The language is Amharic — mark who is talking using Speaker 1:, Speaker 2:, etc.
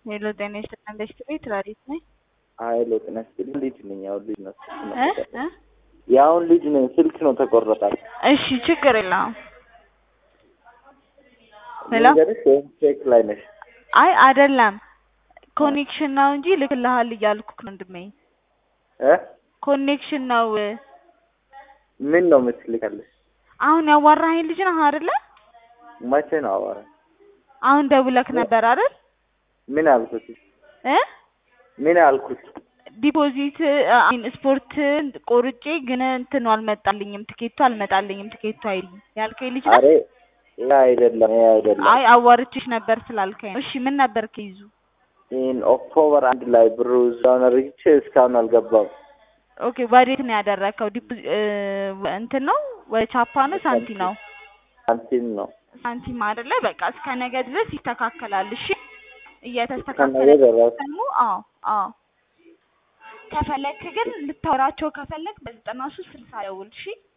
Speaker 1: ሄሎ ጤና ይስጥልን በሽት ቤት ራዲት ነኝ።
Speaker 2: ሀይሎ ጤና ይስጥልኝ። ልጅ ነኝ። ያሁን ልጅ ነው ስልክ ነው
Speaker 1: እ
Speaker 2: ተቆረጠ።
Speaker 1: እ
Speaker 2: የአሁን ልጅ ነኝ። ስልክ ነው ተቆረጣል።
Speaker 1: እሺ ችግር የለውም። ሄሎ
Speaker 2: ልንገርሽ ወይም ቼክ ላይ ነሽ?
Speaker 1: አይ አይደለም ኮኔክሽን ነው እንጂ ልክልሃል እያልኩክ ነው ወንድሜ።
Speaker 2: እ
Speaker 1: ኮኔክሽን ነው።
Speaker 2: ምን ነው የምትልካለሽ?
Speaker 1: አሁን ያዋራኸኝ ልጅ ነህ አይደለ?
Speaker 2: መቼ ነው አዋራ?
Speaker 1: አሁን ደውለክ ነበር አይደል?
Speaker 2: ምን አልኩት?
Speaker 1: እ
Speaker 2: ምን አልኩት?
Speaker 1: ዲፖዚት አሚን ስፖርት ቆርጬ ግን እንትኑ አልመጣልኝም፣ ትኬቱ አልመጣልኝም፣ ትኬቱ አይልኝ ያልከኝ ልጅ ነህ?
Speaker 2: አሬ ይሄ አይደለም፣ ይሄ አይደለም።
Speaker 1: አይ አዋርቼሽ ነበር ስላልከኝ ነው። እሺ ምን ነበር ከይዙ?
Speaker 2: ይህን ኦክቶበር አንድ ላይ ብሩ እዛውን አድርግቼ እስካሁን አልገባም።
Speaker 1: ኦኬ ወዴት ነው ያደረከው? ዲፖ- እ እንትን ነው ወይ ቻፓ ነው ሳንቲ ነው?
Speaker 2: ሳንቲም ነው
Speaker 1: ሳንቲም አይደለ? በቃ እስከ ነገ ድረስ ይስተካከላል። እሺ
Speaker 2: ከነገ
Speaker 1: እየተስተካከለ
Speaker 2: ደረስ
Speaker 1: ደግሞ አዎ አዎ ከፈለክ ግን ልታወራቸው ከፈለክ በዘጠና ሶስት ስልሳ ደውል። እሺ